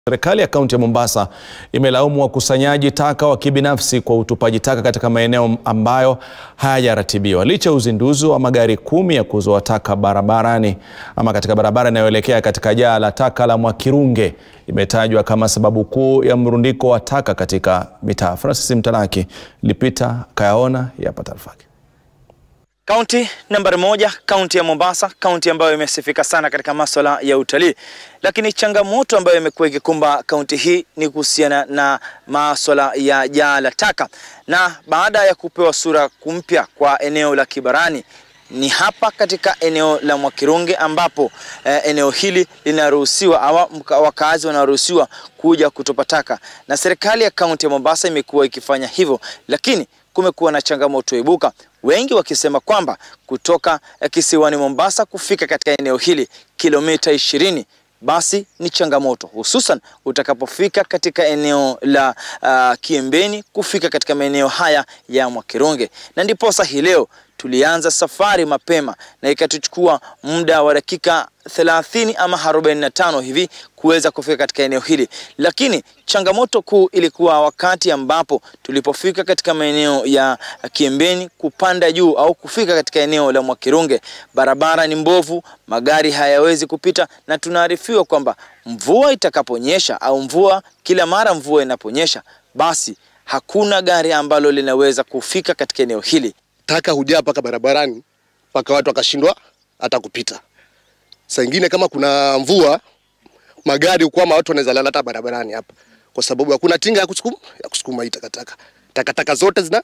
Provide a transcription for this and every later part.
Serikali ya kaunti ya Mombasa imelaumu wakusanyaji taka wa kibinafsi kwa utupaji taka katika maeneo ambayo hayajaratibiwa licha ya uzinduzi wa magari kumi ya kuzoa taka barabarani ama katika barabara inayoelekea katika jaa la taka la Mwakirunge imetajwa kama sababu kuu ya mrundiko wa taka katika mitaa. Francis Mtalaki lipita kayaona yapa taarifa yake. Kaunti nambari moja, kaunti ya Mombasa, kaunti ambayo imesifika sana katika masuala ya utalii, lakini changamoto ambayo imekuwa ikikumba kaunti hii ni kuhusiana na masuala ya jaa la taka. Na baada ya kupewa sura mpya kwa eneo la Kibarani, ni hapa katika eneo la Mwakirunge ambapo eh, eneo hili linaruhusiwa ama wakazi wanaruhusiwa kuja kutupa taka, na serikali ya kaunti ya Mombasa imekuwa ikifanya hivyo, lakini kumekuwa na changamoto ibuka, wengi wakisema kwamba kutoka kisiwani Mombasa kufika katika eneo hili kilomita ishirini basi ni changamoto, hususan utakapofika katika eneo la uh, Kiembeni kufika katika maeneo haya ya Mwakirunge, na ndiposa hii leo tulianza safari mapema na ikatuchukua muda wa dakika 30 ama 45 hivi kuweza kufika katika eneo hili, lakini changamoto kuu ilikuwa wakati ambapo tulipofika katika maeneo ya Kiembeni kupanda juu au kufika katika eneo la Mwakirunge, barabara ni mbovu, magari hayawezi kupita, na tunaarifiwa kwamba mvua itakaponyesha au mvua kila mara mvua inaponyesha, basi hakuna gari ambalo linaweza kufika katika eneo hili. Taka hujaa mpaka barabarani mpaka watu wakashindwa hata kupita. Saa ingine kama kuna mvua, magari ukwama, watu wanaweza lala hata barabarani hapa, kwa sababu hakuna tinga ya kusukuma ya kusukuma hii takataka. Takataka zote zina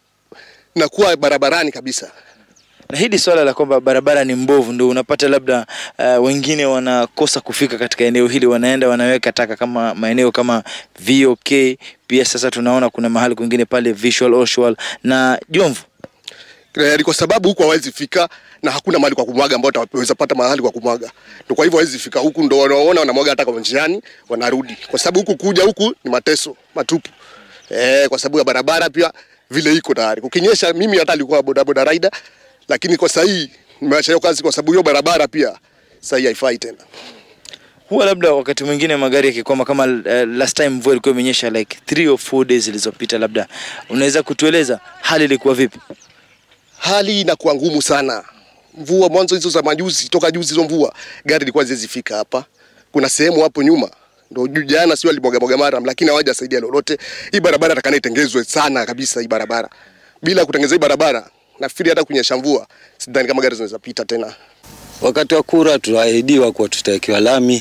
nakuwa barabarani kabisa. Na hili swala la kwamba barabara ni mbovu ndio unapata labda uh, wengine wanakosa kufika katika eneo hili, wanaenda wanaweka taka kama maeneo kama VOK. Pia sasa tunaona kuna mahali kwingine pale Visual Oshwal na Jomvu ni kwa sababu huku hawezi fika na hakuna mahali kwa kumwaga ambao wataweza pata mahali kwa kumwaga. Ndio kwa hivyo hawezi fika huku, ndio wanaona wanamwaga hata kwa njiani wanarudi, kwa sababu huku kuja huku ni mateso matupu. Eh, kwa sababu ya barabara pia vile iko tayari. Kukinyesha, mimi hata alikuwa boda boda rider, lakini kwa sasa hii nimeacha hiyo kazi kwa sababu hiyo barabara pia sasa hii haifai tena. Huwa labda wakati mwingine magari yakikwama kama uh, last time mvua ilikuwa imenyesha like 3 or 4 days zilizopita, labda unaweza kutueleza hali ilikuwa vipi? hali inakuwa ngumu sana. Mvua mwanzo hizo za majuzi, toka juzi hizo mvua, gari ilikuwa zizifika hapa. Kuna sehemu hapo nyuma ndio jana sio alimwaga mwaga mara, lakini hawajasaidia lolote. Hii barabara takana itengezwe sana kabisa, hii barabara. Bila kutengeneza hii barabara, nafikiri hata kunyesha mvua, sidhani kama gari zinaweza pita tena. Wakati wa kura tuahidiwa kuwa tutawekewa lami,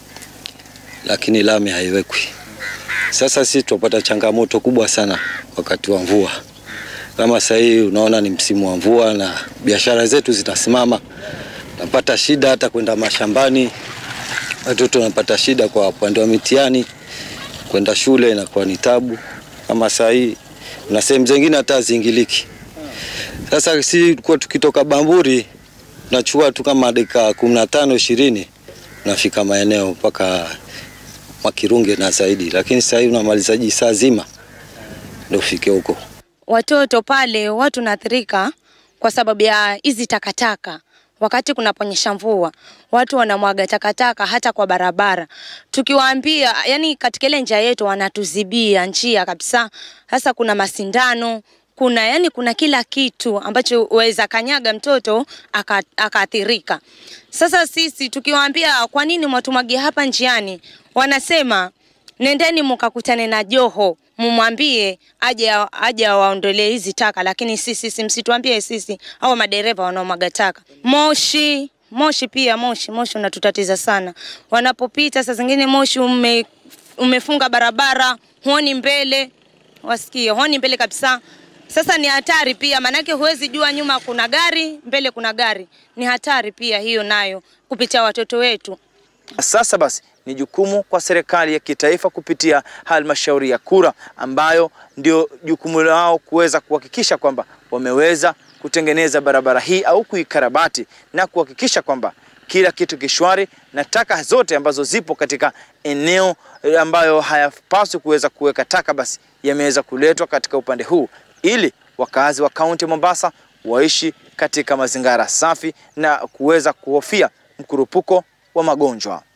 lakini lami haiwekwi. Sasa sisi tupata changamoto kubwa sana wakati wa mvua kama sasa hii unaona ni msimu wa mvua na biashara zetu zitasimama, napata shida hata kwenda mashambani, watoto wanapata shida kwa upande wa mitihani, kwenda shule inakuwa ni tabu. Kama sasa hii na sehemu zingine hata haziingiliki. Sasa si kwa tukitoka Bamburi tunachukua tu kama dakika kumi na tano ishirini unafika maeneo mpaka Mwakirunge na zaidi, lakini sasa hii unamalizaji saa zima ndio ufike huko watoto pale watu naathirika kwa sababu ya hizi takataka. Wakati kunaponyesha mvua, watu wanamwaga takataka hata kwa barabara. Tukiwaambia, yani katika ile njia yetu wanatuzibia njia kabisa. Sasa kuna masindano, kuna yani kuna kila kitu ambacho waweza kanyaga mtoto akaathirika. Aka sasa sisi tukiwaambia, kwa nini mwatumwagia hapa njiani, wanasema nendeni mukakutane na Joho mumwambie aje aje awaondolee hizi taka, lakini sisi sisi msituambie sisi au madereva wanaomwaga taka. Moshi moshi pia moshi moshi unatutatiza sana, wanapopita saa zingine moshi ume, umefunga barabara, huoni mbele, wasikie huoni mbele kabisa. Sasa ni hatari pia, maanake huwezi jua nyuma kuna gari, mbele kuna gari. Ni hatari pia hiyo nayo kupitia watoto wetu. Sasa basi ni jukumu kwa serikali ya kitaifa kupitia halmashauri ya kura ambayo ndio jukumu lao kuweza kuhakikisha kwamba wameweza kutengeneza barabara hii au kuikarabati na kuhakikisha kwamba kila kitu kishwari na taka zote ambazo zipo katika eneo ambayo hayapaswi kuweza kuweka taka basi yameweza kuletwa katika upande huu ili wakazi wa kaunti ya Mombasa waishi katika mazingira safi na kuweza kuhofia mkurupuko wa magonjwa.